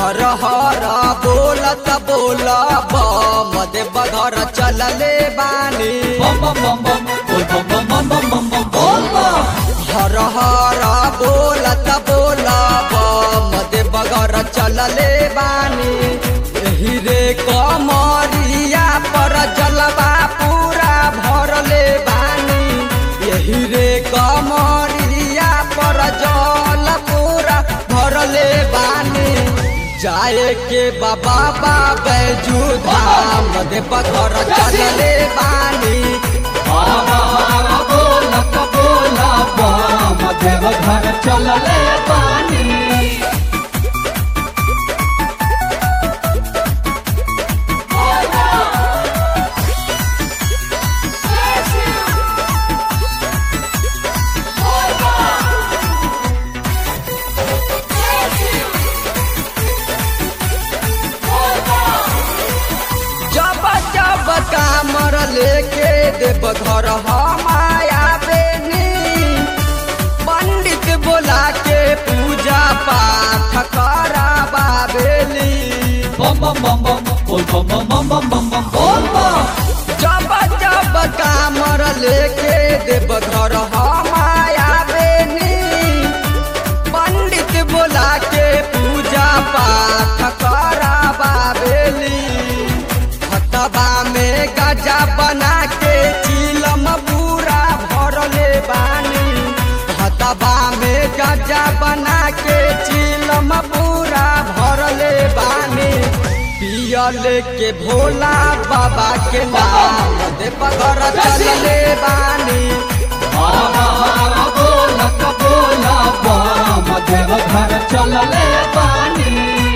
हर हर बोलत बोल बम देव घर चलले बानी bum bum bum bum bol bum bum bum bum bum bum bol bum हर हर बोलत बोल बम देव घर चलले बानी एही रे कमरिया पर जलवा पूरा भरले बानी यही रे कमरिया पर जल पूरा भरले बानी जाए के बाबा बैजू धाम देव घर चलले बानी हरा हरा बोलत बोला बम देव घर चलले बानी जब जब कामर लेके देव घर हमाया बेनी पंडित बोला के पूजा पाठ कराबा बेली bum bum bum bum bol bum bum bum bum bum bum bol bum जब जब कामर लेके देव घर हमाया बेनी पंडित बोला के पूजा पाठ कराबा बेली हतबा में गजा बना के चिलम पूरा भरले बानी हतबा में गजा बना के चिलम पूरा भरले बानी पियले के भोला बाबा के नाम देव घर चलले बानी हरा हरा बोलत बोला बम देव घर चलले बानी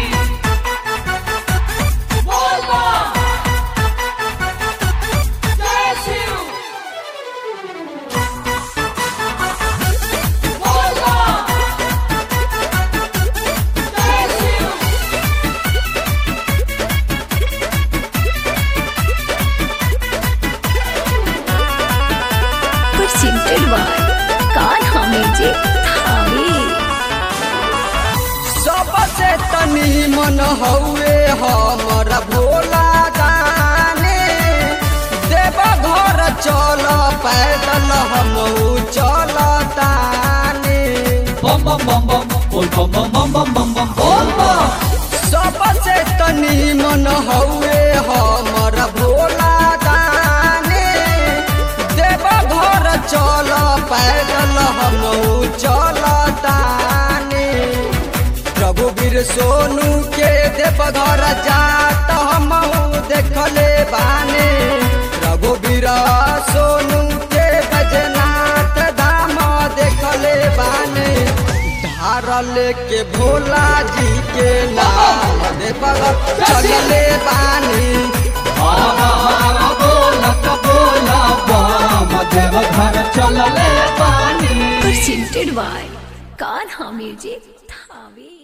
presented by Kanha Music Thane. सबसे तनी मन हउए हमर भोला गाने देव घर चल पैदल हम चल ताने bum bum bum bum bol bum bum bum bum bum bum bol bum सबसे तनी मन हउए हमर भोला गाने देव घर चल पैदल हम चल ताने रघुवीर सोनू के देव घर जात हम देखले बाने रघुवीर सोनू के गजनाथ धाम देखले बाने धारल के भोला जी के नाम देव घर चलले बानी हरा हरा बोलत बोला बम देव घर चलले बानी Presented by Kanha Music Thane.